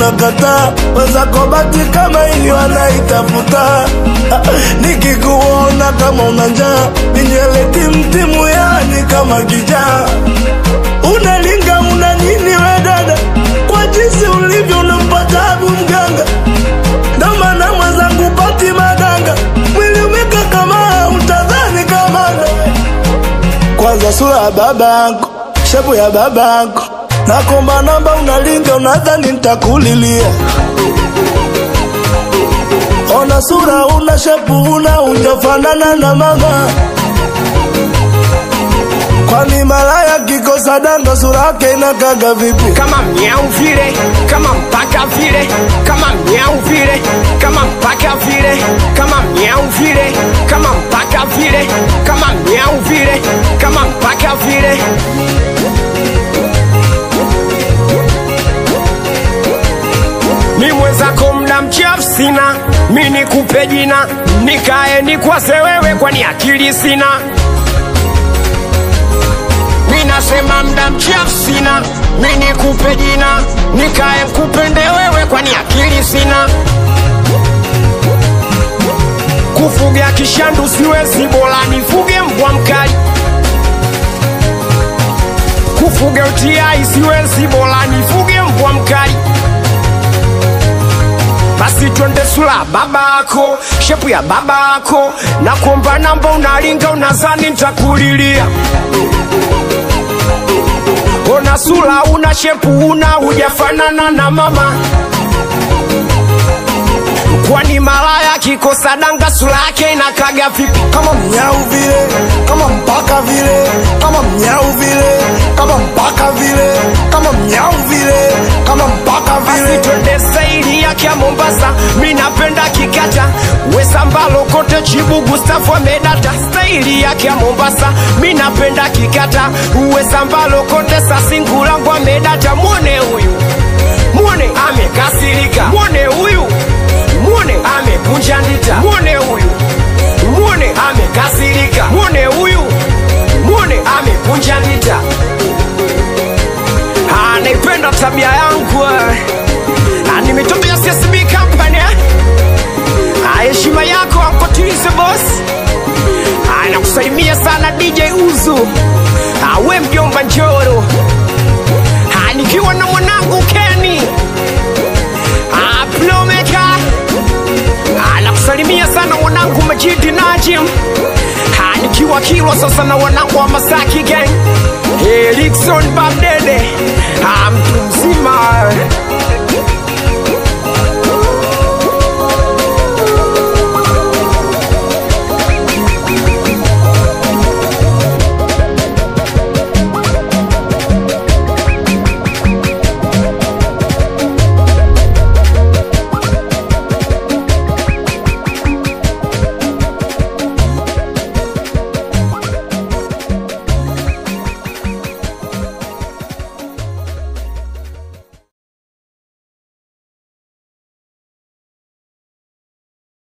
unakataa wenzako bati kama ili wanaitafuta nikikuona kama una njaa ninywele timtimu yani kama kijaa unalinga una nini we dada kwa jinsi ulivyo unampa tabu mganga ndo maana mwenzangu pati madanga mwili umeka kama utadhani kamanda kwanza sura ya babako shepu ya babako nakomba namba unalinga unadhani ntakulilia ona sura una shepu una ujafanana na mama kwani malaya kikosa danga sura yake inakaga vipi kama miau vile kama mpaka vile kama miau vile kama mpaka vile kama miau vile kama mpaka vile kama miau vile kama mpaka vile mi mwenzako mda mchafu sina mi nikupe jina nikae nikwaze wewe kwani akili sina mi nasema mda mchafu sina mi nikupe jina nikae kupende wewe kwani akili sina kufuga kishandu siwezi bora nifuge mbwa mkali kufuga utiai siwezi bora nifuge mbwa mkali basi twende sula babako shepu ya babako na kuomba namba unalinga unazani ntakulilia ona sula una shepu una hujafanana na mama kwani malaya kikosa danga sura yake inakaga vipi kama mnyau vile kama mpaka vile kama mnyau vile kama mpaka vile kama mnyau vile kama mpaka basi vile twende saili yake ya mombasa mi napenda kikata wesambalo kote chibu gustafu amedata staili yake ya mombasa mi napenda kikata wesambalo kote sasingulangu amedata mwone huyu mwone amekasirika mwone huyu mwone amekunja ndita mwone huyu mwone amekasirika mwone huyu mwone amekunja ndita Ah, naipenda tabia yangu eh. Ah, ni mitoto ya CSB company eh. Ah, heshima yako akotize boss Ah, nakusalimia sana DJ Uzu Ah, we mjomba Njoro Ah, nikiwa na mwanangu Kenny Ah, Plomeka Ah, nakusalimia sana mwanangu Majidi Najim Ah, nikiwa Kilwa sasa na wanangu wa Masaki gang Erikson Babdede Ah,